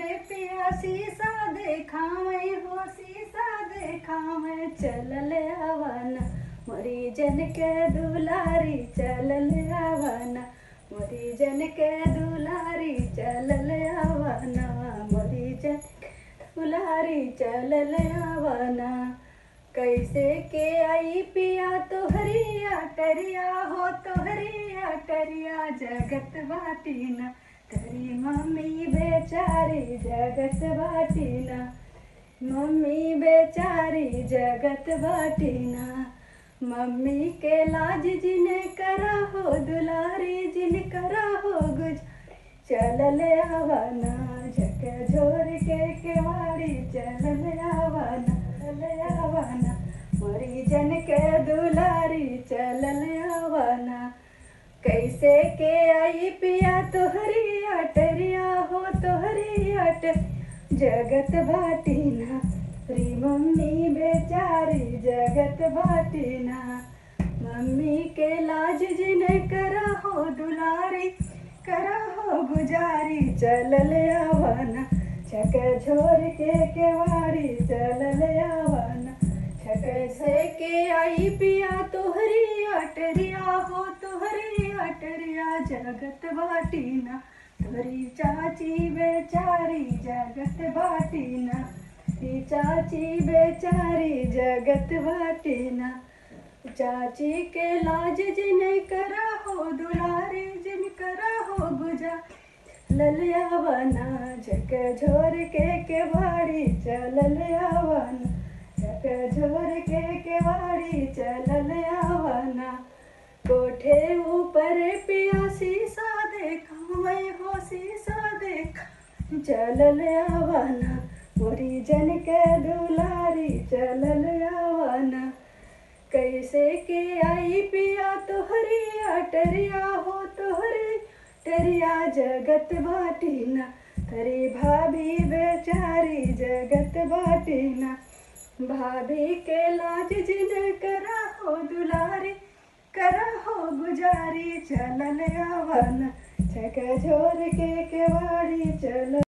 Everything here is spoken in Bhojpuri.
ऊपर पिया शीशा देखावे हो शीशा देखावे चलल आवाना मोरी जन के दुलारी चलल आवाना मोरी जन के दुलारी चलल आवाना मोरी जन के दुलारी चलल आवाना कैसे के आई पिया तोहरिया टरिया हो तोहरिया टरिया जगत बाटीना तेरी मम्मी बेचारी जगत बाटीना मम्मी बेचारी जगत बाटीना मम्मी के लाज जिने करा हो दुलारी जिन करा हो गुज चलल आवाना झक झोर के केवाड़ी चलल आवाना चल आवाना मोरी जन के दुलारी चलल आवाना कैसे के आई पिया तोहरी अटरिया हो तोहरी अट जगत बाटीना री मम्मी बेचारी जगत बाटीना मम्मी के लाज जिने करा हो दुलारी करा हो गुजारी चलल आवाना छक झोर के केवाड़ी चलल आवाना छक से के आई पिया तोहरी अटरिया हो तोहरी अटरिया जगत बाटीना तोहरी चाची बेचारी जगत बाटीना री चाची बेचारी जगत बाटीना चाची के लाज जिन करा हो दुलारी जिन करा हो गुजा ललिया बना झक झोर के केवाड़ी चलल आवाना झक झोर के केवाड़ी चलल आवाना कोठे ऊपर पिया शीशा देखा मैं हो शीशा देखा चलल आवाना मोरी जन के दुलारी चलल आवाना कैसे के आई पिया तोहरी अटरिया हो तोहरी टरिया जगत बाटीना तरी भाभी बेचारी जगत बाटीना भाभी के लाज जिन करा हो दुलारी करा हो गुजारी चलल आवाना छक झोर के केवाड़ी चल